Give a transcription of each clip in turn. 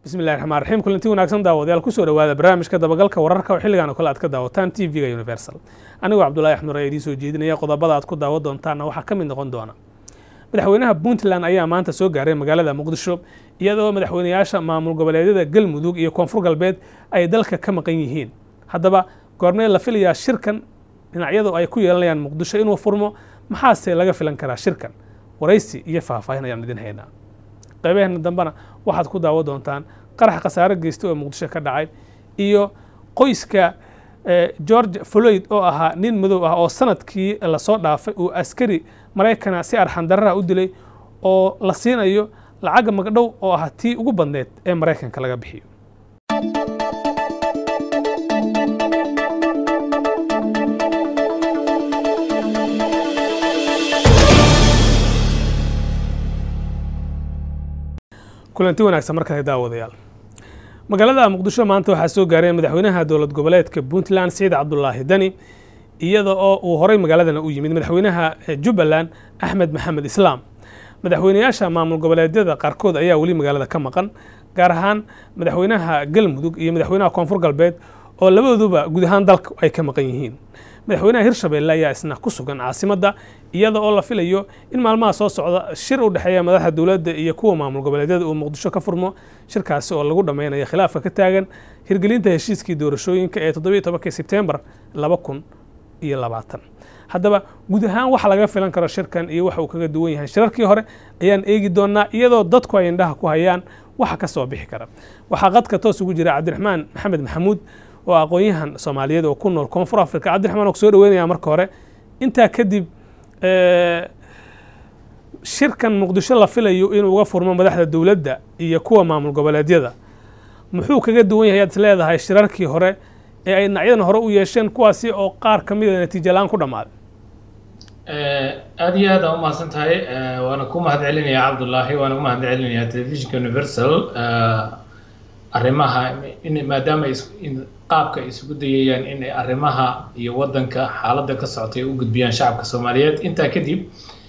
bismillahi raxmaan raxiim kulanti wanaagsan daawadayaal kusoo dhawaada barnaamijka dabagalka wararka oo xilligan oo kale aad ka daawataan t v-ga universal anigoo cabdullaahi axmed raa idiin soo jeedinaya qodobada aad ku daawan doontaanna waxaa ka mid noqon doona madaxweynaha puntland ayaa maanta soo gaaray magaalada muqdisho iyadoo madaxweynayaasha maamul goboleedyada galmudug iyo koonfur galbeed ay dalka ka maqan yihiin haddaba goormee la filayaa shirkan dhinacyadu ay ku yeelanayaan muqdisho inuu furmo maxaase laga filan karaa shirkan waraysi iyo faahfaahin ayaan idin haynaa qaybaheena dambena waxaad ku daawan doontaan qarax khasaare geysta oo muqdisho ka dhacay iyo qoyska george floyd oo ahaa nin madow ah oo sanadkii lasoo dhaafay uu askari maraykana si arxandarraha u dilay oo la siinayo lacagga magdhow oo ah tii ugu badneed ee maraykanka laga bixiyo kulanti wanaagsan markale daawadayaal magaalada muqdisho maanta waxaa soo gaaray madaxweynaha dowlad goboleedka puntland siciid cabdulaahi dani iyada oo uu horay magaaladana u yimid madaxweynaha jubbaland axmed maxamed islaam madaxweynayaasha maamul goboleedyada qaarkood ayaa weli magaalada ka maqan gaar ahaan madaxweynaha galmudug iyo madaxweynaha koonfur galbeed oo labadooduba guud ahaan dalka ay ka maqan yihiin madaxweynaha hirshabeelle ayaa isna ku sugan caasimadda iyada oo la filayo in maalmaha soo socda shir u dhexeeya madaxda dowladda iyo kuwa maamul goboleedyada uu muqdisho ka furmo shirkaasi oo lagu dhammaynayo khilaafka ka taagan hirgelinta heshiiskii doorashooyinka ee toddobiyo tobankii sebtembar laba kun iyo labaatan haddaba guud ahaan waxa laga filan karo shirkan iyo waxa uu kaga duwan yahay shirarkii hore ayaan eegi doonaa iyadoo dadku ay indhaha ku hayaan waxa ka soo bixi kara waxaa qadka toos ugu jira cabdiraxmaan maxamed maxamuud oo aqoon-yahan soomaaliyeed oo ku nool koonfur africa cabdiraxmaan oo kusoo dhaweynaya marka hore intaa kadib shirkan muqdisho la filayo inuu uga furmo madaxda dowladda iyo kuwa maamul goboleedyada muxuu kaga duwan yahay ayaad is leedahay shirarkii hore ee ay dhinacyadan hore u yeesheen kuwaasi oo qaar ka mida natiijo la-aan ku dhammaaday aada iyo aad aa umahadsan tahay waana ku mahad celinayaa cabdullaahi waana u mahad celinayaa telefishinka universal arrimaha maadaama qaabka ay isugu dayayaan in ay arrimaha iyo waddanka xaaladda ka socotay u gudbiyaan shacabka soomaaliyeed intaa kadib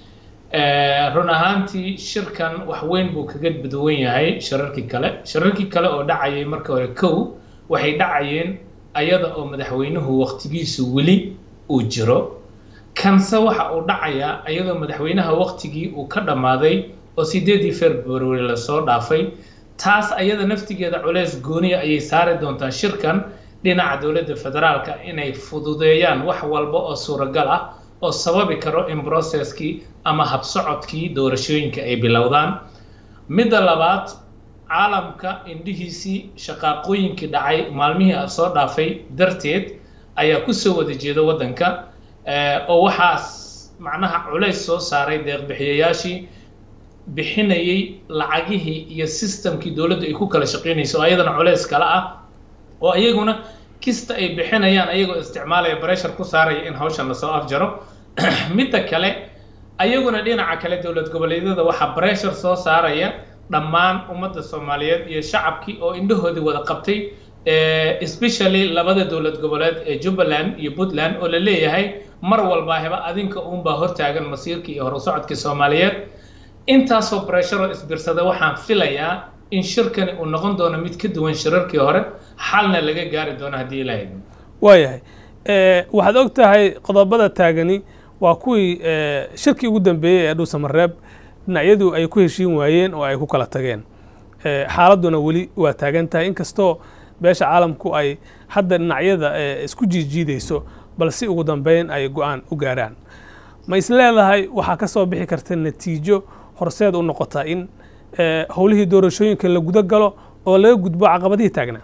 run ahaantii shirkan wax weyn buu kaga duwan yahay shirarkii kale shirarkii kale oo dhacayay marka hore kow waxay dhacayeen ayada oo madaxweynuhu waqtigiisu weli uu jiro kanse waxa uu dhacayaa ayadoo madaxweynaha waqtigii uu ka dhammaaday oo sideedii february lasoo dhaafay taas ayada naftigeeda culeys gooniya ayay saari doontaa shirkan dhinaca dowladda federaalka inay fududeeyaan wax walba oo suuragal ah oo sababi karo in brocesskii ama habsocodkii doorashooyinka ay bilowdaan midda labaad caalamka indhihiisii shaqaaqooyinkii dhacay maalmihii soo dhaafay darteed ayaa kusoo wada jeeda waddanka oo waxaas macnaha culays soo saaray deeqbixiyayaashii bixinayay lacagihii iyo systemkii dowladdu ay ku kala shaqaynayso oo ayadana culays kale ah oo iyaguna kista ay bixinayaan ayagoo isticmaalaya breshar ku saaraya in hawshan lasoo afjaro midda kale ayaguna dhinaca kale dowlad goboleedyada waxaa breshar soo saaraya dhammaan ummadda soomaaliyeed iyo shacabkii oo indhahoodii wada qabtay especially labada dowlad goboleed ee jubbaland iyo puntland oo la leeyahay mar walba heba adinka uunbaa hortaagan masiirkii iyo horusocodkii soomaaliyeed intaasoo bresharo isbirsada waxaan filayaa in shirkani uu noqon doono mid ka duwan shirarkii hore xalna laga gaari doono haddii ilahay waayahay waxaad og tahay qodobada taagani waa kuwii shirkii ugu dambeeyey ee dhuusamareeb dhinacyadu ay ku heshiin waayeen oo ay ku kala tageen xaaladduna weli waa taagan tahay inkastoo beesha caalamku ay hadda dhinacyada isku jiijiidayso balse ugu dambeyn ay go-aan u gaaraan ma is leedahay waxaa ka soo bixi karta natiijo horseed u noqota in howlihii doorashooyinka la guda galo oo laga gudbo caqabadihii taagnaa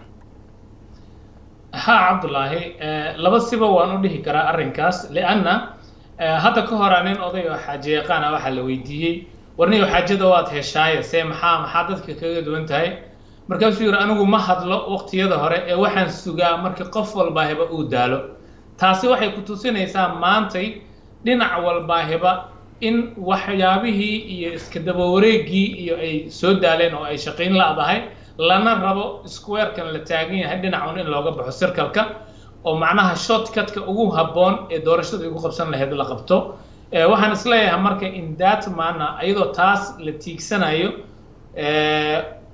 ha cabdullaahi laba siba waan u dhihi karaa arrinkaas lianna hadda ka horaa nin oday oo xaaje yaqaana waxaa la weydiiyey warniyo xaajada waad heshaaye see maxaa maxaa dadka kaga duwan tahay markaasuu yidhi anigu ma hadlo waqtiyada hore ee waxaan sugaa markii qof walbaahiba uu daalo taasi waxay ku tusinaysaa maantay dhinac walbaahiba in waxyaabihii iyo iska daba wareegii iyo ay soo daaleen oo ay shaqayn la'dahay lana rabo squarekan la taagan yahay dhinacun in looga baxo circalka oo macnaha shortcutka ugu habboon ee doorashada igu qabsan lahayd la qabto waxaan isleeyahay marka in that maana iyadoo taas la tiigsanayo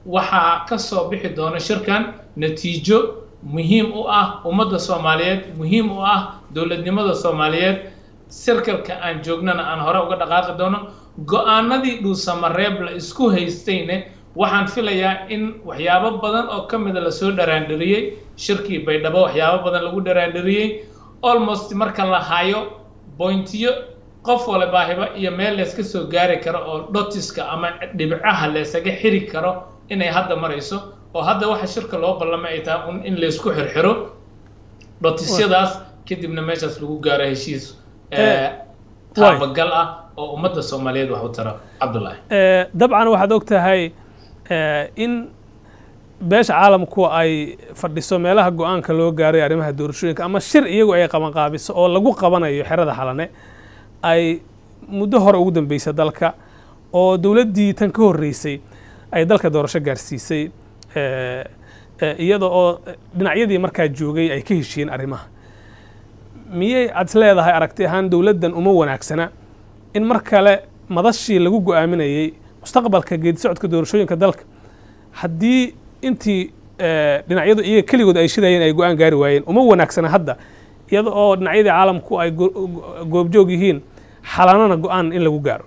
waxaa ka soo bixi doona shirkan natiijo muhiim u ah ummadda soomaaliyeed muhiim u ah dowladnimada soomaaliyeed sirkalka aan joognana aan hore uga dhaqaaqi doono go-aanadii dhuusamareeb la isku haystayne waxaan filayaa in waxyaabo badan oo ka mida lasoo dharaandhiriyey shirkii baydhabo waxyaabo badan lagu dharaandhiriyey almost marka la hayo bointiyo qof walibaahiba iyo meel layska soo gaari karo oo dhotiska ama dhibcaha laysaga xiri karo inay hadda marayso oo hadda waxa shirka loo ballamay ay tahay in laysku xirxiro dhotisyadaas kadibna meeshaas lagu gaaro heshiis taabagal ah oo ummadda soomaaliyeed wax u tara cabdullaahi dabcan waxaad og tahay in beesha caalamku ay fadhiso meelaha go-aanka loo gaaray arrimaha doorashooyinka ama shir iyagu ay qabanqaabiso oo lagu qabanayo xerada xalane ay muddo hore ugu dambeysay dalka oo dowladdii tan ka horreysay ay dalka doorasho gaarsiisay iyada oo dhinacyadii markaa joogay ay ka heshiiyeen arrimaha miyay aad is leedahay aragti ahaan dowladdan uma wanaagsana in mar kale madashii lagu go-aaminayey mustaqbalka geedi socodka doorashooyinka dalka haddii intii dhinacyadu iyaga keligood ay shidayeen ay go-aan gaari waayeen uma wanaagsana hadda iyada oo dhinacyadii caalamku ay goobjoog yihiin xalanana go-aan in lagu gaaro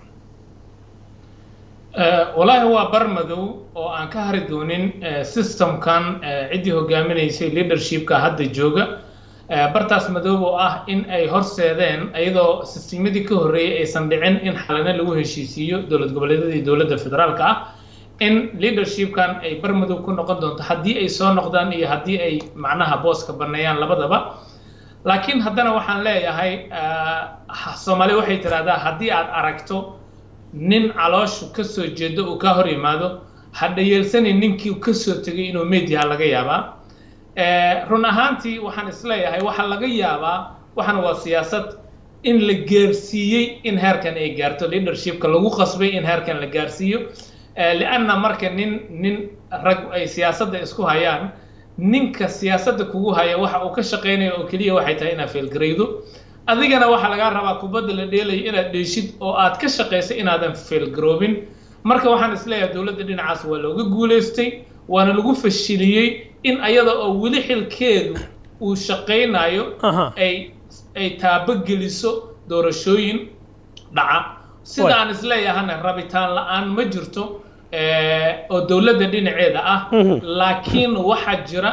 walaahi waa bar madow oo aan ka hari doonin systemkan ciddii hogaaminaysay leadershipka hadda jooga bartaas madoob oo ah in ay horseedeen iyadoo sisteemadii ka horreeyey aysan dhicin in xalane lagu heshiisiiyo dowlad goboleedyadii dowladda federaalka ah in leadershipkan ay bar madow ku noqon doonto haddii ay soo noqdaan iyo haddii ay macnaha booska banneeyaan labadaba laakiin haddana waxaan leeyahay soomaaliya waxay tidhahdaa haddii aad aragto nin calooshu ka soo jeedo uu ka hor yimaado ha dhayeelsanin ninkii ka soo tegay inuu meyd yaha laga yaabaa run ahaantii waxaan isleeyahay waxaa laga yaabaa waxaan waa siyaasad in la gaarsiiyey in heerkan ay gaarto leadershipka lagu qasbay in heerkan la gaarsiiyo lianna marka nin nin rag ay siyaasadda isku hayaan ninka siyaasadda kugu haya waxa uu ka shaqaynayo oo keliya waxay tahay inaad feelgaraydo adigana waxaa lagaa rabaa kubadda la dheelayo inaad dheeshid oo aad ka shaqayso inaadan feelgaroobin marka waxaan isleeyahay dowladda dhinacaas waa looga guulaystay waana lagu fashiliyey in ayada oo weli xilkeedu uu shaqaynayo ay ay taabogeliso doorashooyin dhaca sida aan isleeyahana rabitaan la-aan ma jirto oo dowladda dhinaceeda ah laakiin waxaa jira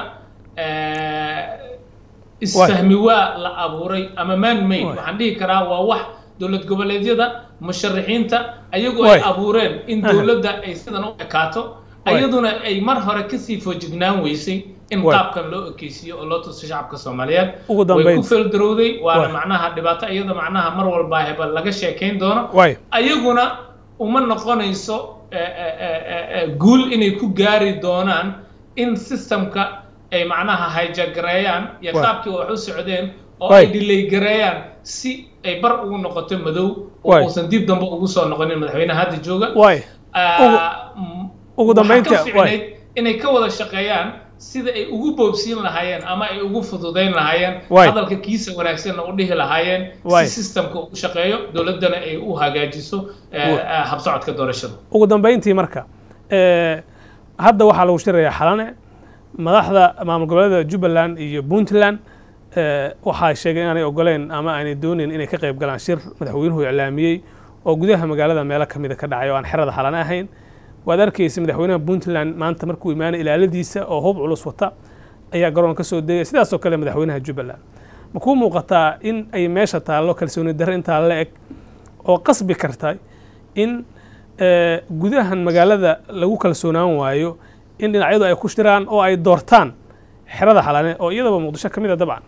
isfahmi waa la abuuray ama man made waxaan dhihi karaa waa wax dowlad goboleedyada musharaxiinta ayagoo ay abuureen in dowladda ay sidan u ekaato ayaduna ay mar hore kasii foojignaan weysay in qaabkan loo ekeysiiyo oo loo tuso shacabka soomaaliyeed way ku feeldarowday waana macnaha dhibaato iyada macnaha mar walba heba laga sheekayn doono ayaguna uma noqonayso guul inay ku gaari doonaan in systemka ay macnaha hayjagareeyaan iyo qaabkii wax u socdeen oo ay delay gareeyaan si ay bar ugu noqoto madow oo uusan dib dambe ugu soo noqonin madaxweynaha hadda jooga ugu dambeynta inay ka wada shaqeeyaan sida ay ugu boobsiin lahaayeen ama ay ugu fududayn lahaayeen hadalka kiisa wanaagsanna u dhihi lahaayeen si systemka u shaqeeyo dowladdana ay u hagaajiso habsocodka doorashada ugu dambeyntii marka hadda waxaa lagu shirayaa xalane madaxda maamul goboleeda jubbaland iyo puntland waxaa sheegay inaanay ogoleen ama aanay doonayn inay ka qayb galaan shir madaxweynuhu iclaamiyey oo gudaha magaalada meelo ka mida ka dhacay oo aan xerada xalane ahayn waad arkaysa madaxweynaha puntland maanta markuu imaanay ilaaladiisa oo hub culus wata ayaa garoon ka soo degay sidaasoo kale madaxweynaha jubbaland ma kuu muuqataa in ay meesha taallo kalsooni darre intaa la eg oo qasbi karta in gudahan magaalada lagu kalsoonaan waayo in dhinacyadu ay ku shiraan oo ay doortaan xerada xalane oo iyadaba muqdisho ka mid a dabcan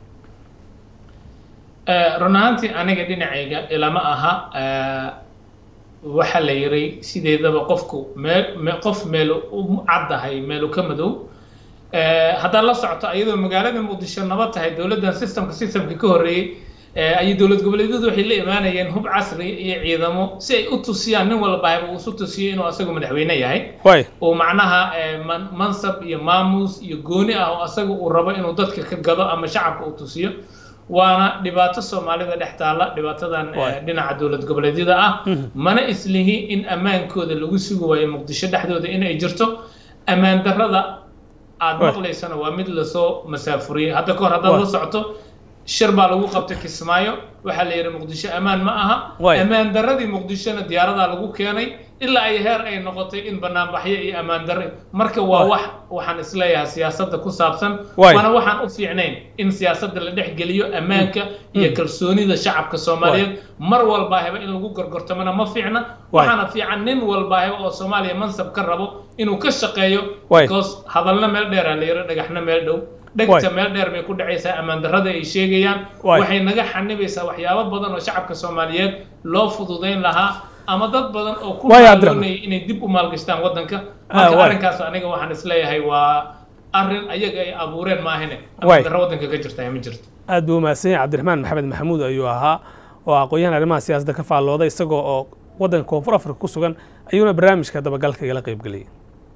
run ahaantii aniga dhinacayga ilama aha waxaa la yiray sideedaba qofku meel qof meel u caddahay meelu ka madow haddaad la socoto iyadoo magaalada muqdisho nabad tahay dowladdan systemka systemka ka horreeyey ayay dowlad goboleedyadu waxay la imaanayeen hub casri iyo ciidamo si ay u tusiyaan nin walba uu isu tusiyo inuu asagu madaxweyne yahay oo macnaha mansab iyo maamuus iyo gooni ah oo asaga uu rabo inuu dadka ka gado ama shacabka uu tusiyo waana dhibaato soomaalida dhex taalla dhibaatadan dhinaca dowlad goboleedyada ah mana islihi in ammaankooda lagu sugi waayo muqdisho dhexdooda in ay jirto ammaan darrada aad maqlaysana waa mid lasoo masaafuriyey hadda kahor haddaad la socoto shir baa lagu qabtay kismaayo waxaa la yidhi muqdisho ammaan ma aha ammaan darradii muqdishona diyaaradaa lagu keenay ilaa ay heer ay noqotay in banaanbaxyo iyo ammaan darre marka waa wax waxaan isleeyahay siyaasadda ku saabsan waana waxaan u fiicnayn in siyaasadda la dhex geliyo ammaanka iyo kalsoonida shacabka soomaaliyeed mar walbaaheba in lagu gorgortamana ma fiicna waxaana fiican nin walbaaheba oo soomaaliya mansab ka rabo inuu ka shaqeeyo because hadalna meel dheeraa la yidhi dhagaxna meel dhow dhegta meel dheer bay ku dhacaysaa ammaan darrada ay sheegayaan waxay naga xanibaysaa waxyaabo badan oo shacabka soomaaliyeed loo fududayn lahaa ama dad badan oo ku doonaya inay dib u maalgashtaan waddanka marka arrinkaas aniga waxaan isleeyahay waa arrin ayaga ay abuureen maahane ammaan darro waddanka ka jirta ma jirto aad buu mahadsan yahay cabdiraxmaan maxamed maxamuud ayuu ahaa oo aqoon-yahan arrimaha siyaasadda ka faallooday isagoo oo waddanka koonfur afrika ku sugan ayuuna barnaamijka dabagalka igala qayb geliyay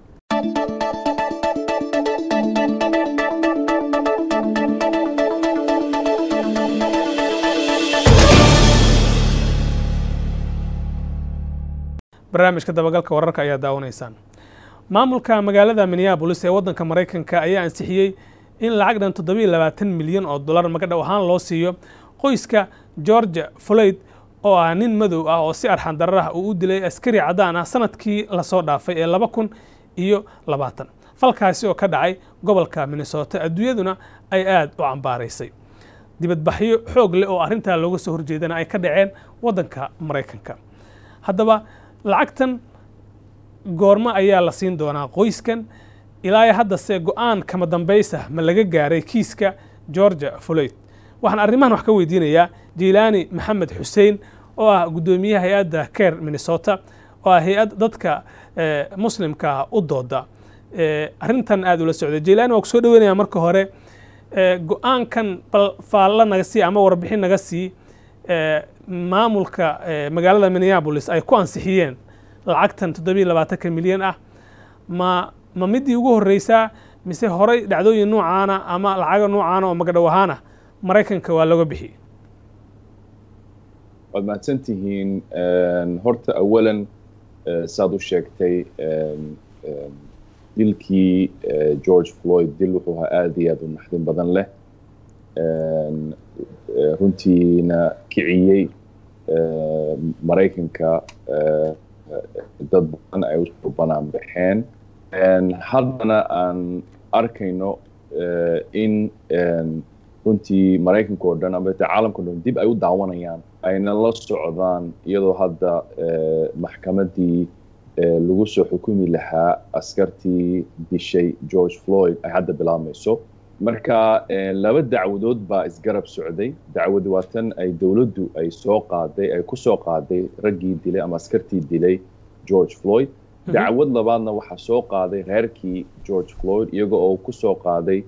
barnaamijka dabagalka wararka ayaa daawanaysaan maamulka magaalada minneabolis ee waddanka maraykanka ayaa ansixiyey in lacag dhan toddobiyo labaatan milyan oo dollar magadhow ahaan loo siiyo qoyska georgia floyd oo ah nin madow ah oo si arxan darar ah uu u dilay askari caddaan ah sanadkii lasoo dhaafay ee laba kun iyo labaatan falkaasi oo ka dhacay gobolka minnesota adduunyaduna ay aad u cambaaraysay dibadbaxyo xoog leh oo arrintaa looga soo horjeedana ay ka dhaceen waddanka maraykanka haddaba lacagtan goormo ayaa la siin doonaa qoyskan ilaa haddase go-aan kama dambaysa ma laga gaaray kiiska georgia floyd waxaan arrimahan wax ka weydiinayaa jiilaani maxamed xuseen oo ah guddoomiyaha hay-adda care minnesota oo ah hay-ad dadka muslimka u dooda arrintan aada ula socday jiilaani waa ku soo dhaweynaya marka hore go-aankan bal faalla naga sii ama warbixin naga sii maamulka magaalada minneabolis ay ku ansixiyeen lacagtan toddobiyo labaatanka milyan ah ma ma midii ugu horreysaa mise horay dhacdooyin noocaana ama lacaga noocaana oo magadhow ahaana maraykanka waa looga bixiyey waad mahadsan tihiin horta awalan saad u sheegtay dilkii george floyd dil wuxuu ahaa aada iyo aad u naxdin badan leh runtiina kiciyey maraykanka dad badan ay usoo banaan baxeen haddana aan arkayno in runtii maraykanka oo dhan ama caalamka o dhan dib ay u daawanayaan ayna la socdaan iyadoo hadda maxkamaddii lagu soo xukumi lahaa askartii dishay george floyd ay hadda bilaabmayso marka laba dacwadood baa isgarab socday dacwad waa tan ay dowladdu ay soo qaaday ay ku soo qaaday raggii dilay ama askartii dilay george floyd dacwad labaadna waxaa soo qaaday reerkii george floyd iyaga oo ku soo qaaday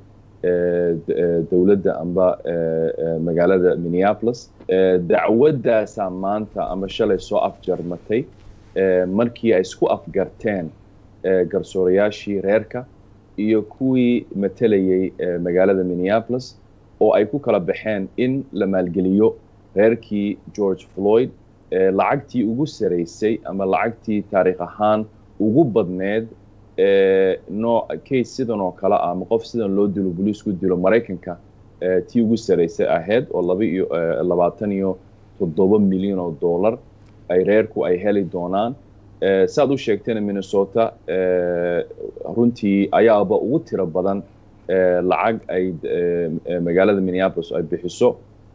dowladda amba magaalada minneapolis dacwaddaasaa maanta ama shalay soo afjarmatay markii ay isku afgarteen garsoorayaashii reerka iyo kuwii matalayay magaalada minneapolis oo ay ku kala baxeen in la maalgeliyo reerkii george floyd lacagtii ugu saraysay ama lacagtii taariikh ahaan ugu badneed nooc case sidan oo kale ah ama qof sidan loo dilo boliisku dilo maraykanka tii ugu saraysay ahayd oo laba iyo labaatan iyo toddoba milyan oo dollar ay reerku ay heli doonaan saad u sheegtayna minnesota runtii ayaaba ugu tiro badan lacag ay magaalada minneapolis ay bixiso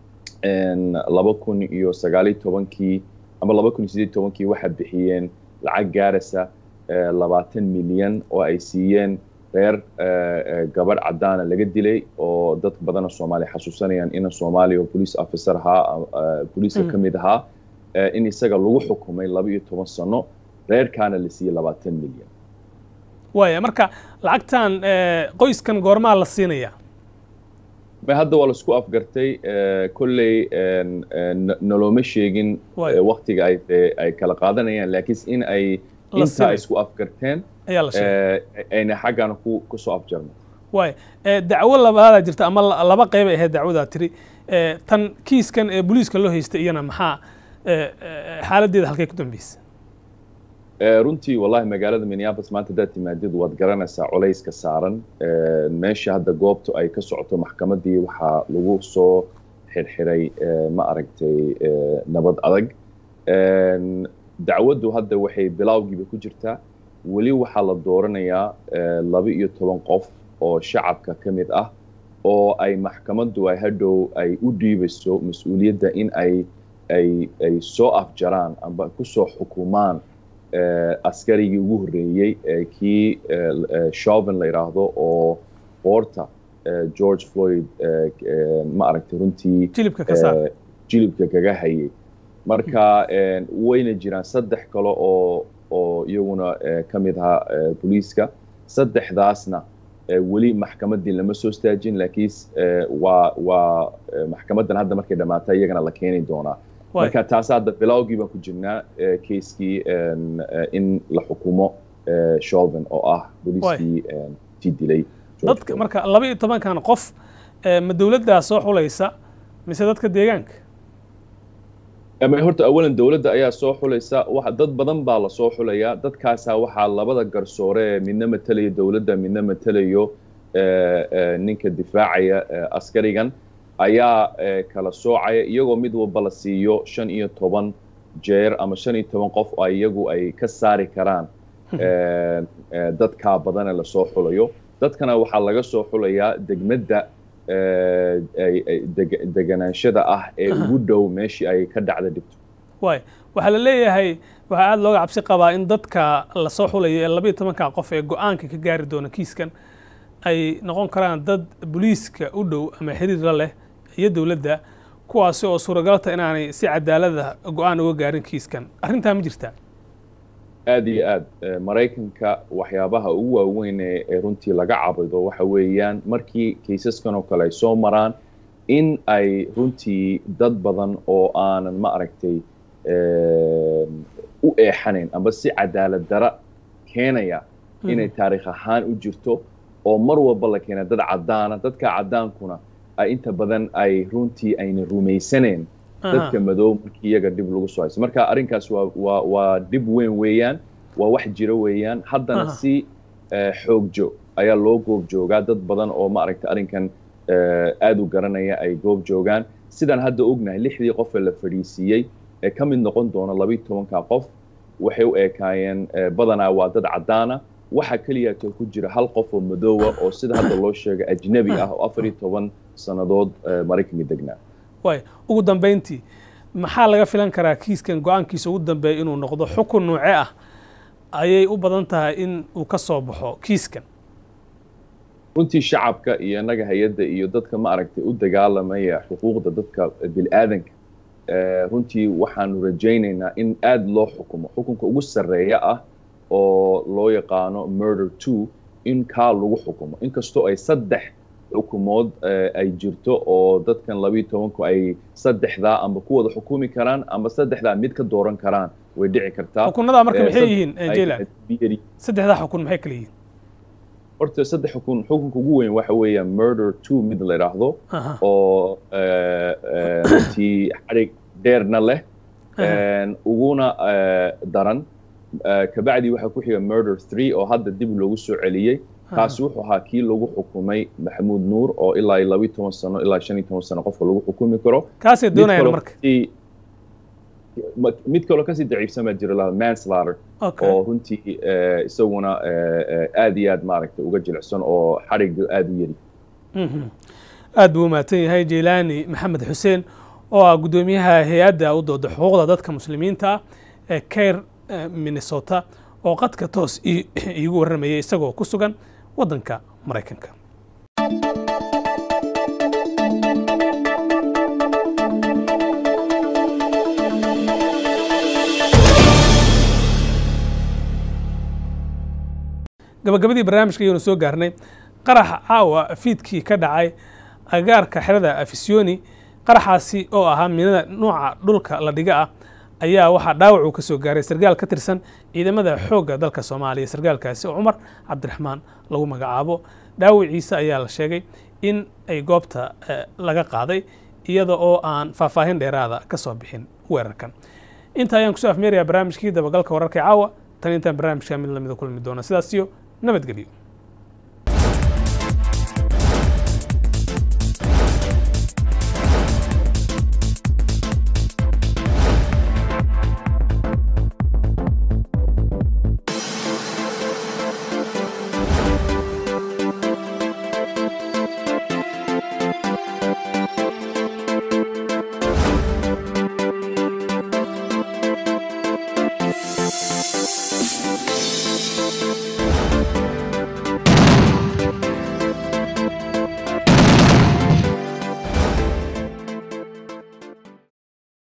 laba kun iyo sagaaliyo tobankii ama laba kun iyo sideed tobankii waxaa bixiyeen lacag gaaraysa labaatan milyan oo ay siiyeen reer gabadh caddaana laga dilay oo dad badana soomaaliya xasuusanayaan ina soomaaliya oo police officer ahaa boliiska ka mid ahaa in isaga lagu xukumay laba iyo toban sano reerkaana la siiyey labaatan milyan waaya marka lacagtan qoyskan goormaa la siinaya ma hadda waa laisku afgartay kolley noloma sheegin waktiga ay ay kala qaadanayaan laakiin in ay intaa isku afgarteen ayna xaggana ku kusoo afjarno waaya dacwo labaadaa jirta ama laba qeyb ay ahayd dacwadaa tiri tan kiiskan ee booliiska loo haystay iyana maxaa xaaladdeeda halkay ku dambeysay runtii wallahi magaalada minneapolis maanta haddaad timaadid waad garanaysaa culayska saaran meesha hadda goobtu ay ka socoto maxkamaddii waxaa lagu soo xirxiray ma aragtay nabad adag dacwaddu hadda waxay bilowgiiba ku jirtaa weli waxaa la dooranayaa laba iyo toban qof oo shacabka ka mid ah oo ay maxkamaddu ay hadhow ay u dhiibayso mas-uuliyadda in ay ay ay soo afjaraan amba kusoo xukumaan askarigii ugu horreeyey kii chauvin la yidhaahdo oo boorta george floyd ma aragtay runtii jilibka kaga hayay marka wayna jiraan saddex kale oo oo iyaguna ka mid ahaa booliiska saddexdaasna weli maxkamaddii lama soo staajin laakiin waa waa maxkamaddan hadda markay dhammaata iyagana la keeni doonaa marka taas hadda bilowgii baan ku jirnaa keiskii in la xukumo chauvin oo ah booliiskii tii dilay dadka marka laba iyo tobankan qof ma dowladdaa soo xulaysa mise dadka deegaanka ama horta awalan dowladda ayaa soo xulaysa dad badan baa la soo xulayaa dadkaasaa waxaa labada garsoore midna matelayo dowladda midna matelayo ninka difaacaya askarigan ayaa kala soocaya iyagoo mid walba la siiyo shan iyo toban jeer ama shan iyo toban qof oo iyagu ay ka saari karaan dadkaa badane lasoo xulayo dadkana waxaa laga soo xulayaa degmadda deganaanshada ah ee ugu dhow meeshii ay ka dhacda dhibto waay waxaa la leeyahay waxaa aada looga cabsi qabaa in dadka lasoo xulayo ee labaiyo tobanka qof ee go-aanka ka gaari doona kiiskan ay noqon karaan dad boliiska u dhow ama xiriir la leh iyo dowladda kuwaasi oo suuragalta inaanay si cadaalada go-aan uga gaarin kiiskan arrintaa ma jirtaa aad iyo aad maraykanka waxyaabaha ugu waaweyn ee runtii laga cabido waxa weeyaan markii kaysaskan oo kale ay soo maraan in ay runtii dad badan oo aanan ma aragtay u eexanayn amba si cadaalad dara keenaya inay taariikh ahaan u jirto oo mar walba la keena dad caddaana dadka caddaankuna ay inta badan ay runtii ayna rumaysanayn dadka madow markii iyaga dhib lagu soo hayso marka arrinkaas waa waa waa dhib weyn weeyaan waa wax jiro weeyaan haddana si xoogjo ayaa loo goob joogaa dad badan oo ma aragta arrinkan aad u garanaya ay goob joogaan sidaan hadda ognahay lixdii qof ee la fadhiisiiyey ee ka mid noqon doona labayo tobanka qof waxay u ekaayeen badanaa waa dad caddaana waxaa keliyaatoo ku jira hal qof oo madoowa oo sida hadda loo sheegay ajnabi ah oo afar iyo toban sannadood maraykanka degnaa waay ugu dambayntii maxaa laga filan karaa kiiskan go-aankiisa ugu dambeeya inuu noqdo xukun nuuce ah ayay u badan tahay in uu ka soo baxo kiiskan runtii shacabka iyo innaga hay-adda iyo dadka ma aragtay u dagaalamaya xuquuqda dadka bil'aadanka runtii waxaanu rajaynaynaa in aad loo xukumo xukunka ugu sarreeya ah oo loo yaqaano murder two in kaa lagu xukumo inkastoo ay saddex xukumood ay jirto oo dadkan labayo tobanku ay saddexdaa amba ku wada xukumi karaan amba saddexdaa mid ka dooran karaan way dhici kartaa xukunadaa marka maxay yihiin jaylan saddexdaa xukun maxay kala yihiin horta saddex xukun xukunka ugu weyn waxa weeya murder two mid la yidhaahdo oo runtii xarig dheerna leh uguna daran kabacdii waxaa ku xiga murder three oo hadda dib loogu soo celiyey kaasi wuxuu ahaa kii lagu xukumay maxamuud nuur oo ilaa labayo toban sano ilaa shan iyo toban sano qofka lagu xukumi karo kaasay doonayaan marka mid kaloo kasii daciifsan baa jira laha manslater oo runtii isaguna aad iyo aad maaragtay uga jilicsan oo xariga aad u yari aad buu umahadsan yahay jeylaani maxamed xuseen oo ah guddoomiyaha hay-adda u dooda xuquuqda dadka muslimiinta ah ee kair minnesota oo qadka toos iigu warramayay isagoo ku sugan waddanka maraykanka gabagabadii barnaamijka ayanu soo gaarnay qaraxa caawa fiidkii ka dhacay agaarka xerada afisiyoni qaraxaasi oo ahaa minada nuuca dhulka la dhiga ah ayaa waxaa dhaawac uu ka soo gaaray sarkaal ka tirsan ciidamada xoogga dalka soomaaliya sarkaalkaasi oo cumar cabdiraxmaan lagu magacaabo dhaawiciisa ayaa la sheegay in ay goobta laga qaaday iyada oo aan faahfaahin dheeraada ka soo bixin weerarkan inta ayaan kusoo afmeerayaa barnaamijkii dabagalka wararka caawa tan intaan barnaamijka mid lamida kulmi doona sidaas iyo nabadgelyo